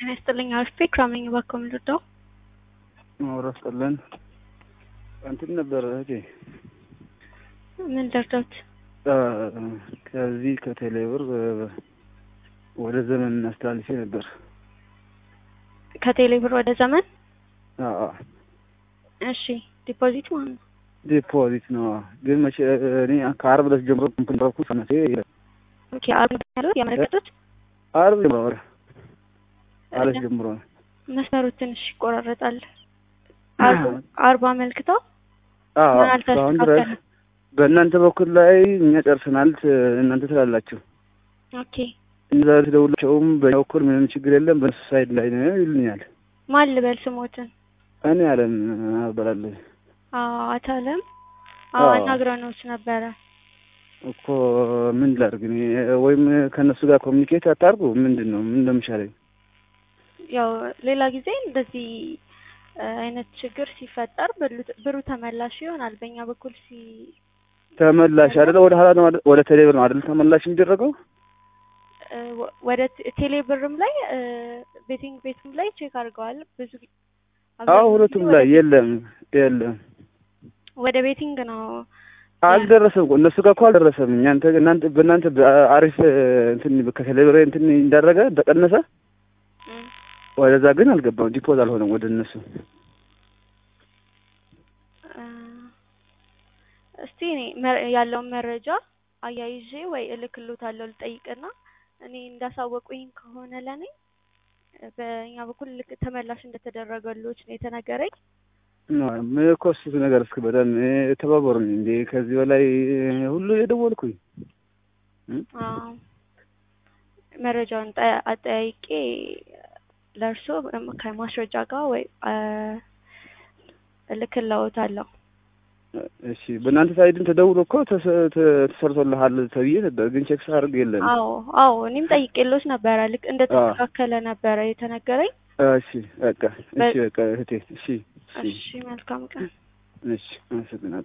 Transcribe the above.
ጤና ይስጥልኝ። አሪፍ ክራም ነኝ። እባክዎ ምን ልርዳው? ማውራት ጠለን እንትን ነበር እህቴ ምን ልርዳዎት? ከዚህ ከቴሌብር ወደ ዘመን አስተላልፌ ነበር። ከቴሌ ብር ወደ ዘመን አዎ እሺ፣ ዲፖዚት ማለት ነው። ዲፖዚት ነው። ግን መቼ እኔ ከአርብ ዕለት ጀምሮ ኮምፕንረኩ ሰነቴ ኦኬ፣ አርብ ነው ያለው ያመለከቱት። አርብ ጀምሮ ወደ አለት ጀምሮ ነው። መስመሩ ትንሽ ይቆራረጣል። አርብ አርብ አመልክተው አዎ ምን እስካሁን ድረስ አልተስተካከለም? በእናንተ በኩል ላይ እኛ ጨርሰናል፣ እናንተ ትላላችሁ። ኦኬ፣ እዛ ትደውላቸውም በእኛ በኩል ምንም ችግር የለም በእነሱ ሳይድ ላይ ነው ይሉኛል። ማን ልበል ስሞትን? እኔ አለም አበላለሁ አዎ አቶ አለም አዎ አዎ። አናግረንዎት ነበረ። እኮ ምን ላድርግ እኔ ወይም ከእነሱ ጋር ኮሚኒኬት አታርጉ ምንድን ነው ምን እንደሚሻለኝ ያው ሌላ ጊዜ እንደዚህ እ አይነት ችግር ሲፈጠር ብሉ- ብሩ ተመላሽ ይሆናል። በእኛ በኩል ሲ ተመላሽ አይደለ ወደ ኋላ ነው አይደል? ወደ ቴሌብር ነው አይደል ተመላሽ የሚደረገው እ ወ- ወደ ቴ- ቴሌ ብርም ላይ እ ቤቲንግ ቤትም ላይ ቼክ አድርገዋል። ብዙ ጊዜ አዎ አብዛኛውን ሁለቱም ጊዜ ላይ ወደ- የለም የለም ወደ ቤቲንግ ነው አልደረሰም እኮ እነሱ ጋር እኮ አልደረሰም እናንተ እናንተ በእናንተ አሪፍ እንትን ከቴሌብር እንትን እንዳደረገ ተቀነሰ እም፣ ወደዛ ግን አልገባም ዲፖዝ አልሆነም ወደ እነሱ እ እስቲ እኔ መ- ያለውን መረጃ አያይዤ ወይ እልክልዎታለሁ ልጠይቅና እኔ እንዳሳወቁኝ ከሆነ ለእኔ እ በእኛ በኩል ልክ ተመላሽ እንደተደረገሎች ነው የተነገረኝ። ምን እኮ እሱ ነገር እስኪ በጣም ተባበሩኝ እንዴ ከዚህ በላይ ሁሉ የደወልኩኝ እም? አዎ መረጃውን ጠ- አጠያይቄ ለእርስዎ ከማስረጃ ጋር ወይ እ እልክልዎታለሁ። እሺ በእናንተ ሳይድም ተደውሎ እኮ ተሰ- ተ- ተሰርቶልሃል ተብዬ ነበር፣ ግን ቼክ ሳደርግ የለም። አዎ አዎ እኔም ጠይቄልዎት ነበረ። ልክ እንደተስተካከለ ነበረ የተነገረኝ። እሺ በቃ እሺ በቃ እህቴ እሺ እሺ መልካም ቀን። እሺ አመሰግናለሁ።